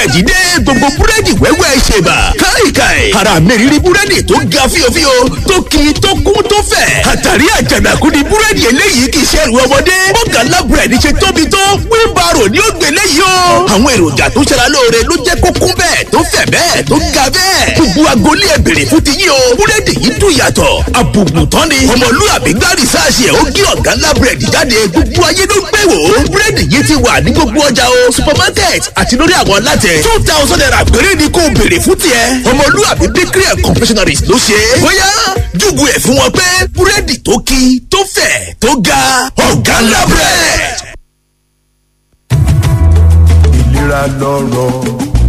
búrẹ́dì dé gbogbo búrẹ́dì wẹ́wẹ́ ṣèbà káìkáì ara mẹ́rìírí búrẹ́dì tó ga fíofío tó kì í tó kún tó fẹ̀ àtàrí àjànàkú ni búrẹ́dì eléyìí kì í ṣe ẹrù ọmọdé bọ́gànlá búrẹ́dì ṣe tóbi tó wíńbàrò ni ó gbé léyìí o àwọn èròjà tó ṣara lóore ló jẹ́ kó kún bẹ́ẹ̀ tó fẹ̀ bẹ́ẹ̀ tó ga bẹ́ẹ̀ gbogbo agolé ẹ̀ bèrè fún ti yín o búrẹ́dì yìí dùn yàtọ̀ àbùkù tán ni ọmọlúwàbí gbárí sáàsì ẹ̀ ó gé ọ̀gá ńlá búrẹ́dì jáde gbogbo ayé ló gbé wò ó búrẹ́dì yìí ti wà ní gbogbo ọjà o supermarket àti lórí àwọn alátẹ two thousand naira péré ni kò béèrè fún tiẹ̀ ọmọlúwàbí bakery and confectionaries ló ṣe é bóyá júgù ẹ̀ fún wọn pé búrẹ́dì tó kí tó fẹ̀ tó ga ọ̀gá ńlá búrẹ́dì. ìlera lọ́rọ̀.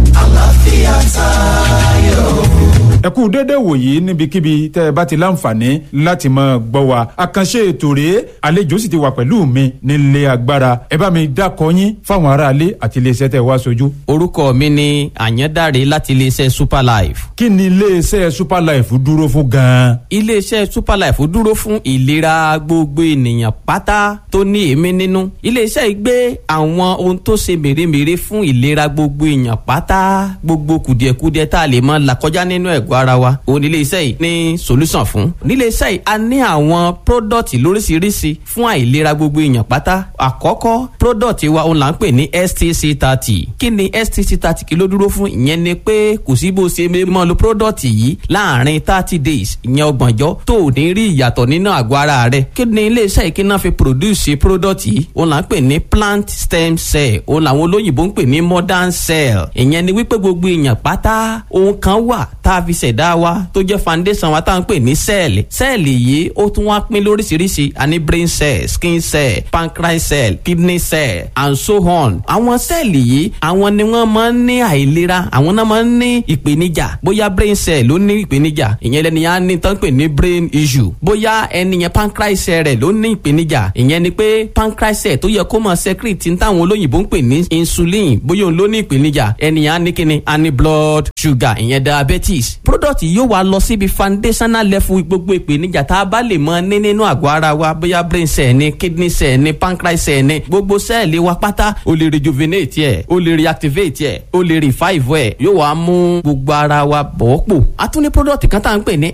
àlàáfíà tayọ. ẹ kú déédéé wòyí níbikíbi tẹ́ ẹ bá ti láǹfààní láti máa gbọ́ wa àkànṣe ètò rèé àlejò sì ti wà pẹ̀lú mi nílé agbára ẹ bá mi dákọ yín fáwọn aráalé àti iléeṣẹ́ tẹ́ ẹ wá sojú. orúkọ mi ni àyàndáre láti iléeṣẹ́ superlife. kí ni iléeṣẹ́ superlife dúró fún gan-an. iléeṣẹ́ superlife dúró fún ìlera gbogbo ènìyàn pátá tó ní èémí nínú. iléeṣẹ́ yìí gbé àwọn ohun tó ṣe mèremère fún ìlera gbogbo èèyàn pátá gbogbo kùdìẹ̀kudiẹ tá a lè mọ là kọjá nínú ẹ̀gbọ́n ara wa òun nílé iṣẹ́ yìí ní solution fún. nílé iṣẹ́ yìí a ní àwọn product lóríṣiríṣi fún àìlera gbogbo èèyàn pátá. àkọ́kọ́ product wa òun là ń pè ní stc thirty kí ni stc thirty kí ló dúró fún ìyẹn ni pé kò sí bó ṣe mọ́ lo product yìí láàrin thirty days ìyẹn ọgbọ̀njọ́ tó ò ní rí ìyàtọ̀ nínú àgọ́ ara rẹ̀ kí ni ilé iṣẹ́ yìí kí náà fi produce product yìí òun là ń pè ní plant stem cell òun làwọn olóyìnbó ń pè ní modern cell ìyẹn ni wípé gbogbo èèyàn pátá ohun kan wà tá a fi ṣẹ̀dá wa tó jẹ́ foundation wa tá à ń pè ní sẹ́ẹ̀lì sẹ́ẹ̀lì yìí ó tún wá pín lóríṣiríṣi a ní brain cell skin cell pancreas cell kidney cell and so on àwọn sẹ́ẹ̀lì yìí àwọn ni wọ́n máa ń ní àìlera àwọn náà máa ń ní ìpèníjà bóyá brain cell ló ní ìpèníjà ìyẹn lẹni yẹn á ní tán pè ní brain issue bóyá ẹni yẹn pancreas cell rẹ̀ ló ní ìpèníjà ìyẹn ni pé pancreas cell tó yẹ kó máa secrete ní táwọn olóyìnbó ń pè ní insulin bóyá òun ló ní ìpèníjà ẹni yẹn á ní kíni á ní blood sugar ìyẹn diabetes product yóò wá lọ síbi foundational level gbogbo ìpèníjà tá a bá lè mọ ní nínú àgọ́ ara wa bóyá brain cell ni kidney cell ni pancreas cell ni gbogbo sẹ́ẹ̀lì wa pátá o lè rejuvenate ẹ̀ o lè reactivate ẹ̀ o lè revive ẹ̀ yóò wá mú gbogbo ara wa bọ̀ pò a tún ní product kan tá à ń pè ní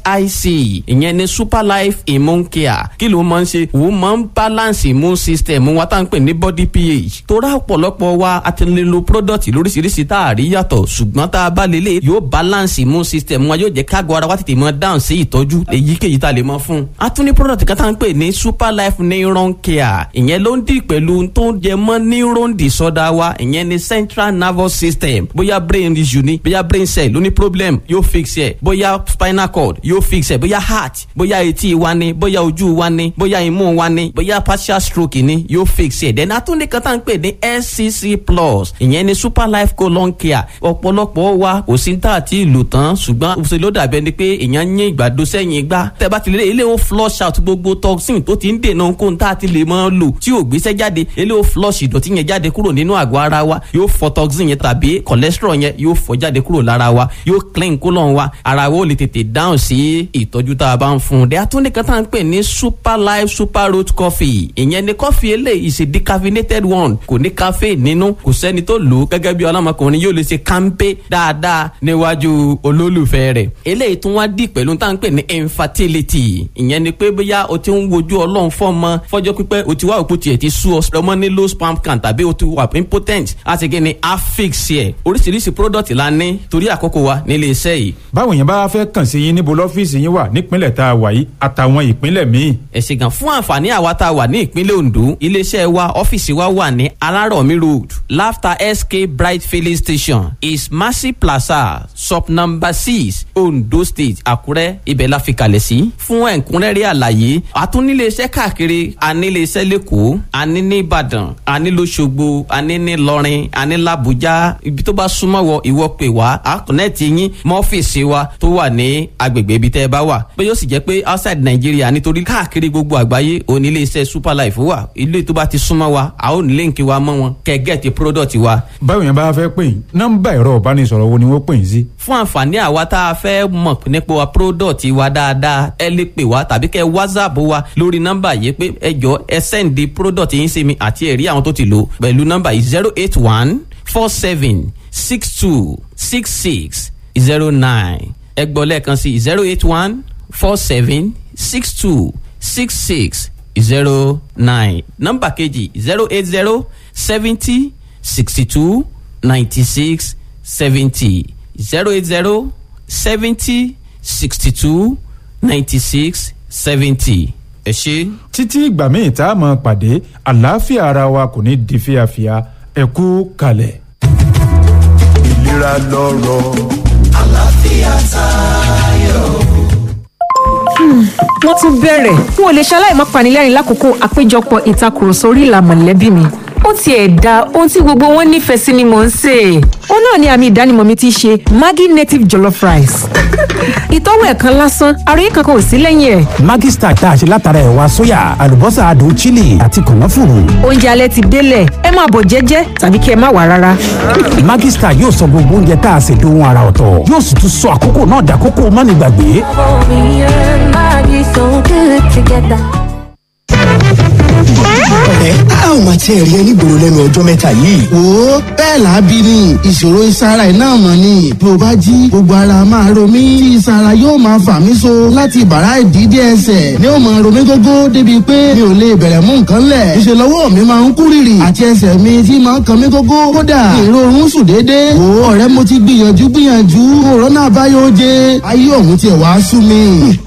sic ìyẹn ni super life immune care kí ló máa ń ṣe òun máa ń balance immune system wa tá à ń pè ní body ph torá ọ̀pọ̀lọpọ̀ wa a ti lè lo product lóríṣiríṣi tá a rí yàtọ̀ ṣùgbọ́n tá a bá lè lè yóò balance immune system wa yóò jẹ́ kágọ̀ ara wa tètè mọ dáhùn sí ìtọ́jú èyíkéyìí tá a lè mọ fún. a tún ní product kan tá à ń pè ní super life neuron care ìyẹn ló ń dì pẹ̀lú tó ń jẹ mọ́ neuron disorder wa ìyẹn ní central nervous system bóyá brain issue ni bóyá brain cell ló ní problem yóò fix ẹ̀ bóyá spinal cord yóò fix ẹ̀ bóyá heart bóyá etí wa ni bóyá ojú wa ni bóyá imú wa ni bóyá partial stroke ni yóò fix ẹ̀ then a tún ní kan tá à ń pè ní scc plus ìyẹn ní super life colon care ọ̀pọ̀lọpọ̀ wa kò sí tá àti ìlò tán ṣùgbọ́n ṣe ló dàbí ẹni pé èèyàn ń yín ìgbàdo sẹ́yìn igbá tẹ́ bá ti lè ilé ó flush out gbogbo toxin tó ti ń dènà ohun tá a ti lè mọ́ lò tí ò gbéṣẹ́ jáde ilé ó flush ìdọ̀tí yẹn jáde kúrò nínú àgọ́ ara wa yóò fọ toxin yẹn tàbí cholesterol yẹn yóò fọ jáde kúrò lára wa yóò clean colon wa ara wa ó lè tètè dáhùn sí ìtọ́jú tá a bá ń fún un dẹ́ àtúndì kan tá à ń pè ní super life super road coffee ìyẹn ni coffee eléyìí ṣe decaffeinated one kò ní caffeine nínú kò sẹ́ni tó lò ó gẹ́gẹ́ bí ọlọ́mọkùnrin yóò lè ṣe kánpé dáadáa níwájú olólùfẹ́ rẹ̀ eléyìí tún wá dì pẹ̀lú tá à ń pè ní infertility ìyẹn ni pé bóyá o ti ń wojú ọlọ́run fọ́mọ fọ́jọ́ pípẹ́ o ti wá òkú tiẹ̀ ti sú ọ ọmọ ní low sperm count tàbí o ti wà impotent a ti gé ni affix yẹ oríṣiríṣi product la ní torí àkókò wa nílé iṣẹ́ yìí. báwo yẹn bá fẹ́ kàn sí yín níbo lọ́fíìsì yín wà nípínlẹ̀ tá a wà yìí àtàwọn ìpínlẹ̀ míì. ẹ ṣé gan fún àǹfààní àwa tá a wà ní ìpínlẹ̀ Ondo iléeṣẹ́ wa ọ́fíìsì wa wà ní Alárọ̀mí road Laughter SK Bright filling station is Mercy Plaza sub number six Ondo State Àkúrẹ́ ibẹ̀ la fi kalẹ̀ sí. fún ẹ̀kúnrẹ́rẹ́ àlàyé àtúniléeṣẹ́ káàkiri aníléeṣẹ́ lẹ́kọ̀ọ́ aní ní Ìbàdàn aní lóṣogbo aní ní Ìlọrin aní làbújá ibi tó bá súnmọ́ wọ ìwọ pè wá àkùnẹ́ẹ̀tì yín mọ́fíìsì wa tó wà ní agbègbè ibi tẹ́ ẹ bá wà pé yóò sì jẹ́ pé outside Nàìjíríà nítorí káàkiri gbogbo àgbáyé oníléeṣẹ́ Superlife wà ilé tó bá ti súnmọ́ wa a ó ní líǹkì wa mọ́ wọn kẹ́gẹ́ẹ̀tì product wa. báwo yẹn bá fẹ́ pè yín nọ́mbà ẹ̀rọ ìbánisọ̀rọ̀ wo ni wọ́n pè yín sí. fún àǹfààní àwa tá a fẹ́ mọ̀ nípa product wa dáadáa ẹ lè pè wá tàbí kẹ́ whatsapp wa lórí nọ́mbà yìí pé ẹ jọ ẹ send product yín sí mi àti ẹ̀rí àwọn tó ti lò pẹ̀lú nọ́mbà yìí zero eight one four seven six two six six zero nine ẹ gbọ́ lẹ́ẹ̀kan sí zero eight one four seven six two six six zero nine nọ́mbà kejì zero eight zero seventy sixty two ninety six seventy zero eight zero seventy sixty two ninety six seventy ẹ ṣe. títí ìgbà míì tá a mọ̀ pàdé àlàáfíà ara wa kò ní di fíafíà ẹ kú kalẹ̀. ìlera lọ́rọ̀. àlàáfíà tayọ. wọ́n tún bẹ̀rẹ̀ n ò lè ṣaláì má panilẹ́rìn lákòókò àpéjọpọ̀ ìtakùrọ̀sọ orí ìlà mọ̀lẹ́bí mi ó tiẹ̀ da ohun tí gbogbo wọn nífẹ̀ẹ́ sí ni mò ń sè é ó náà ni àmì ìdánimọ̀ mi ti ṣe maggi native jollof rice ìtọ́wò ẹ̀kan lásán àròyé kankan ò sí lẹ́yìn ẹ̀ Maggi Star tá a ṣe látara ẹ̀wà sóyà àlùbọ́sà adùn chili àti kànáfùrù. oúnjẹ alẹ́ ti délẹ̀ ẹ máa bọ̀ jẹ́jẹ́ tàbí kí ẹ má wà rárá Maggi Star yóò sọ gbogbo oúnjẹ tá a ṣe dohun ara ọ̀tọ̀ yóò sì tún sọ àkókò náà dàkókò mánigbàgbé. Me and Maggie so good together. ọ̀rẹ́ a ò máa tiẹ̀ rí ẹ nígboro lẹ́nu ọjọ́ mẹ́ta yìí. wo bẹ́ẹ̀ lábí ni ìṣòro ìsara iná mọ̀ ni bí o bá jí gbogbo ara máa ro mí tí ìsara yóò máa fà mí so láti bàrá ìdídé ẹsẹ̀ ni ó máa ro mí gógó débi pé mi ò lè bẹ̀rẹ̀ mú nǹkan lẹ̀ ìṣe lọ́wọ́ mi máa ń kú rìrì àti ẹsẹ̀ mi tí máa ń kan mí gógó kódà ìrorun sùn déédéé wo ọ̀rẹ́ mo ti gbìyànjú gbìyànjú òrónà àbáyọ oje ayé ọ̀hún tiẹ̀ wá sú mi.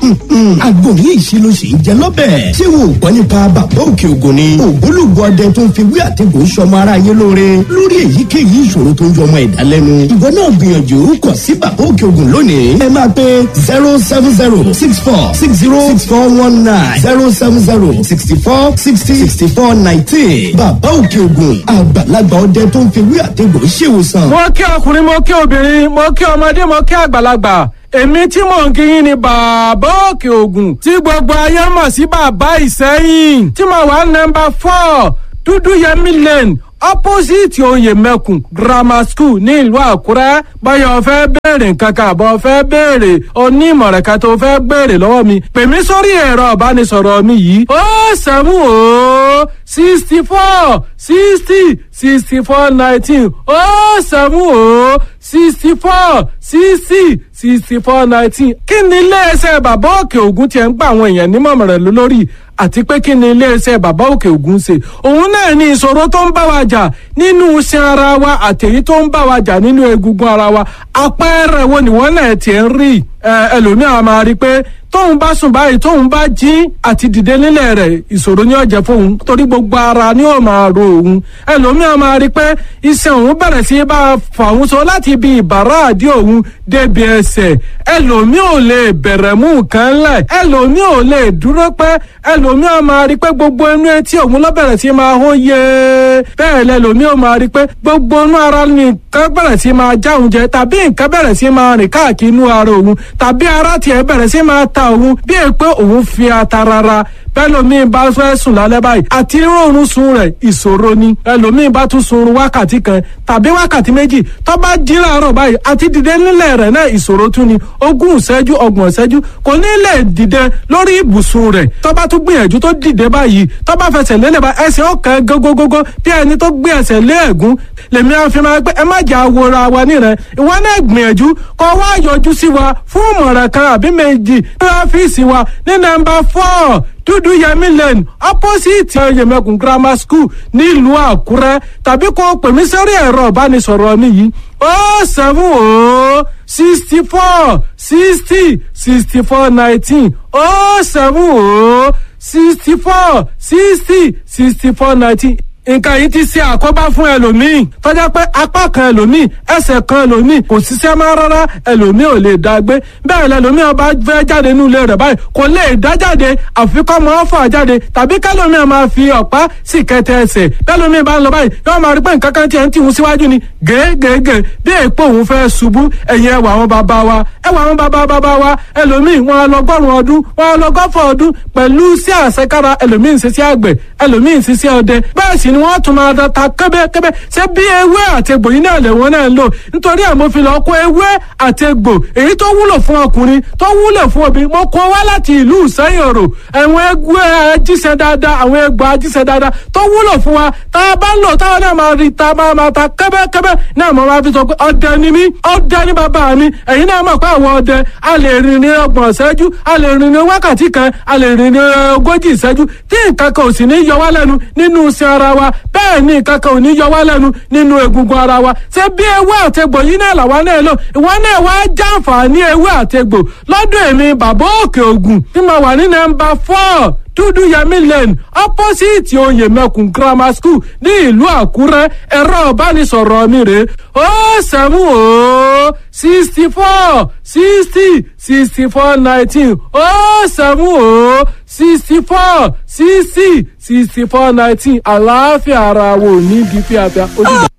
àgbo ní ìṣirò sì ń jẹ lọ́bẹ̀. ṣé wo ò gbọ́ nípa bàbá òkè ògùn ni. ògbólógbò ọdẹ tó ń fi wí àtẹ̀gùn sọmọ ara yé lóore lórí èyíkéyìí ìṣòro tó ń jọmọ ẹ̀dá lẹ́nu. ìwọ náà gbìyànjú kàn sí bàbá òkè ògùn lónìí. ẹ máa pe zero seven zero six four six zero six four one nine zero seven zero sixty four sixty sixty four nineteen. bàbá òkè ògùn àgbàlagbà ọdẹ tó ń fi wí àtẹ̀gùn ṣèwòsàn. mo kí ọkùnrin mo kí obìnrin mo kí ọmọdé mo kí àgbàlagbà èmi tí mò ń kíyìn ni bàbá òkè ògùn tí gbogbo ayé mọ̀ sí bàbá ìsẹ́yìn tí mo wà nọmba four dúdú yẹmí lane opposite oyè mẹ́kùn grammar school ní ìlú àkúrẹ́ báyọ̀ fẹ́ béèrè nǹkan kan àbọ̀ fẹ́ béèrè onímọ̀ràn kan tó fẹ́ béèrè lọ́wọ́ mi pè mí sórí ẹ̀rọ ìbánisọ̀rọ̀ mi yìí ó sẹ́mu ó sixty four sixty sixty four nineteen ó sẹ́mu ó sixty four sixty sixty four nineteen kí ni iléeṣẹ́ bàbá òkè ògùn tiẹ̀ ń gba àwọn èèyàn nímọ̀ràn lórí àti pé kí ni iléeṣẹ́ bàbá òkè ògùn ṣe òun náà ní ìṣòro tó ń bá wa jà nínú iṣan ara wa àtẹ̀yí tó ń bá wa jà nínú egungun ara wa àpẹẹrẹ wo ni wọ́n náà tiẹ̀ ń rí ẹlòmíràn máa rí i pé tóun bá sùn báyìí tóun bá jí àti dìde nílẹ̀ rẹ̀ ìṣòro ní ọ̀jẹ̀ fóun torí gbogbo ara ni ó máa ro òun ẹlòmíràn máa rí i pé iṣan òun bẹ̀rẹ̀ sí bá a fà òun so láti ibi ìbàrá àdí òun débi ẹsẹ̀ ẹlòmíì ò lè bẹ̀rẹ̀ mú nǹkan lẹ̀ ẹlòmíì ò lè dúró pẹ́ ẹlòmíràn máa rí i pé gbogbo inú etí òun ló bẹ̀rẹ̀ sí máa hó yé bẹ́ẹ̀ lẹlòmíì ò máa rí i pé gbogbo inú ara nìkan bẹ̀rẹ̀ sí máa já òun jẹ tàbí nǹkan bẹ̀rẹ̀ sí máa rìn káàkiri inú ara òun tàbí ara tiẹ̀ bẹ̀rẹ̀ sí máa ta òun bí è pé òun fi ata rara bẹ́lòmíì bá fẹ́ sùn lálẹ́ báyìí àti rọrùn sun rẹ̀ ìṣòro ni ẹlòmíì bá tún sunrun wákàtí kan tàbí wákàtí méjì tó bá jí láàárọ̀ báyìí àti dìde nílẹ̀ rẹ̀ náà ìṣòro tún ni ogún ìṣẹ́jú ọgbọ̀n ìṣẹ́jú kò ní lè dìde lórí ibùsùn rẹ̀ tó bá tún gbìyànjú tó dìde báyìí tó bá fẹsẹ̀ lélẹ̀ bá ẹsẹ̀ ọ̀kan gógógógó bí ẹni tó gbé ẹsẹ̀ lé ẹ̀gún lèmi àfi máa pé ẹ má jà wòra wa nírẹ̀ ìwọ náà gbìyànjú kó wá yọjú sí wa fún ìmọ̀ràn kan àbí méjì ní ọ́fíìsì wa ní nọ́mbà four dúdú yẹmí lane opposite yẹmẹkùn grammar school nílùú àkúrẹ́ tàbí kó pè mí sórí ẹ̀rọ ìbánisọ̀rọ̀ mi yìí ó seven ó sixty four sixty sixty four nineteen ó seven ó sixty four sixty sixty four nineteen nǹkan yìí ti ṣe àkóbá fún ẹlòmíì tọ́jà pé apá kan ẹlòmíì ẹsẹ̀ kan ẹlòmíì kò ṣiṣẹ́ máa rárá ẹlòmíì ò lè dá gbé bẹ́ẹ̀ lẹlòmíì ọba fẹ́ jáde nínú ilé rẹ̀ báyìí kò lè dá jáde àfikọ́ máa fà jáde tàbí kẹlòmíì máa fi ọ̀pá sì kẹtẹ ẹsẹ̀ bẹ́ẹ̀lòmíì bá ń lọ báyìí yóò máa rí pé nǹkan kan tiẹ̀ ń tìhun síwájú ni gègègè bí èèpo òun fẹ́ ṣubú ẹ̀yìn ẹwà àwọn bàbá wa ẹwà àwọn bàbá bàbá wa ẹlòmíì wọn lọgọ́rùn ọdún wọn lọgọ́fọ̀ ọdún pẹ̀lú sí àṣekára ẹlòmíì ń ṣiṣẹ́ àgbẹ̀ ẹlòmíì ń ṣiṣẹ́ ọdẹ bẹ́ẹ̀ sì ni wọ́n tún máa ta kẹ́bẹ́kẹ́bẹ́ ṣé bí ewé àti egbò yìí náà lẹ́wọ̀n náà ń lò nítorí ẹ̀ mo fi lọ kó ewé àti egbò èyí tó wúlò fún ọkùnrin tó wúlò fún obìnrin mo kó wá láti ìlú ìsẹ́yìn òrò àwọn ewé ajíṣẹ́ dáadáa àwọn egbò ajíṣẹ́ dáadáa tó wúlò fún wa tá a bá ń lò táwọn náà máa rí ta máa máa ta kẹ́bẹ́kẹ́bẹ́ náà mo máa fi sọ pé ọdẹ ni mí ọdẹ ni bàbá mi ẹ̀yin náà mọ̀ pé àwọn ọdẹ a lè rìn ní ọgbọ̀n ìṣẹ́jú a lè rìn ní wákàtí kan a lè rìn ní ogójì ìṣẹ́jú tí nǹkan kan ò sì ní yọ wá lẹ́nu nínú iṣan ara wa bẹ́ẹ̀ ni nǹkan kan ò ní yọ wá lẹ́nu nínú egungun ara wa ṣé bí ewé àtegbò yìí náà làwa náà lò ìwọ náà wá jàǹfààní ewé àtegbò lọ́dún èmi bàbá òkè ògùn tí mo wà ní nọ́mbà four dúdú yẹmí lane opposite oyè mẹkùn grammar school ní ìlú àkúrẹ́ ẹ̀rọ ìbánisọ̀rọ̀ mi rè ó sẹ́mu ó sixty four sixty sixty four nineteen ó sẹ́mu ó sixty four sixty sixty four nineteen àlàáfíà ara wo ní bí fíafíà ó dìgbà.